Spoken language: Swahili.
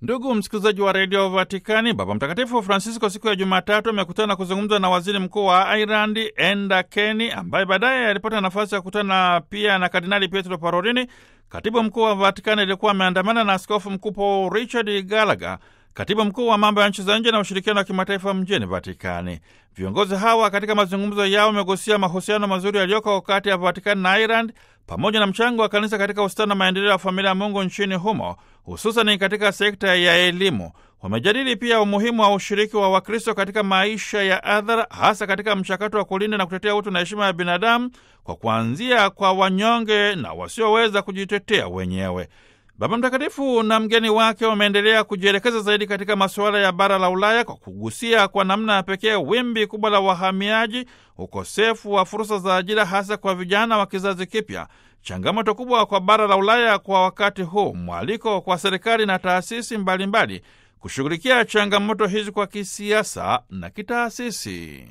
Ndugu msikilizaji wa redio Vatikani, Baba Mtakatifu Francisco siku ya Jumatatu amekutana kuzungumza na waziri mkuu wa Ireland Enda Kenny, ambaye baadaye alipata nafasi ya kukutana pia na Kardinali Pietro Parolini. Katibu mkuu wa Vatikani alikuwa ameandamana na askofu mkuu Paul Richard Gallagher, katibu mkuu wa mambo ya nchi za nje na ushirikiano wa kimataifa mjini Vatikani. Viongozi hawa katika mazungumzo yao wamegusia mahusiano mazuri yaliyoko kati ya Vatikani na Ireland pamoja na mchango wa kanisa katika ustawi na maendeleo ya familia ya Mungu nchini humo, hususani katika sekta ya elimu. Wamejadili pia umuhimu wa ushiriki wa Wakristo katika maisha ya adhara, hasa katika mchakato wa kulinda na kutetea utu na heshima ya binadamu, kwa kuanzia kwa wanyonge na wasioweza kujitetea wenyewe. Baba Mtakatifu na mgeni wake wameendelea kujielekeza zaidi katika masuala ya bara la Ulaya kwa kugusia kwa namna ya pekee wimbi kubwa la wahamiaji, ukosefu wa fursa za ajira hasa kwa vijana wa kizazi kipya, changamoto kubwa kwa bara la Ulaya kwa wakati huu, mwaliko kwa serikali na taasisi mbalimbali kushughulikia changamoto hizi kwa kisiasa na kitaasisi.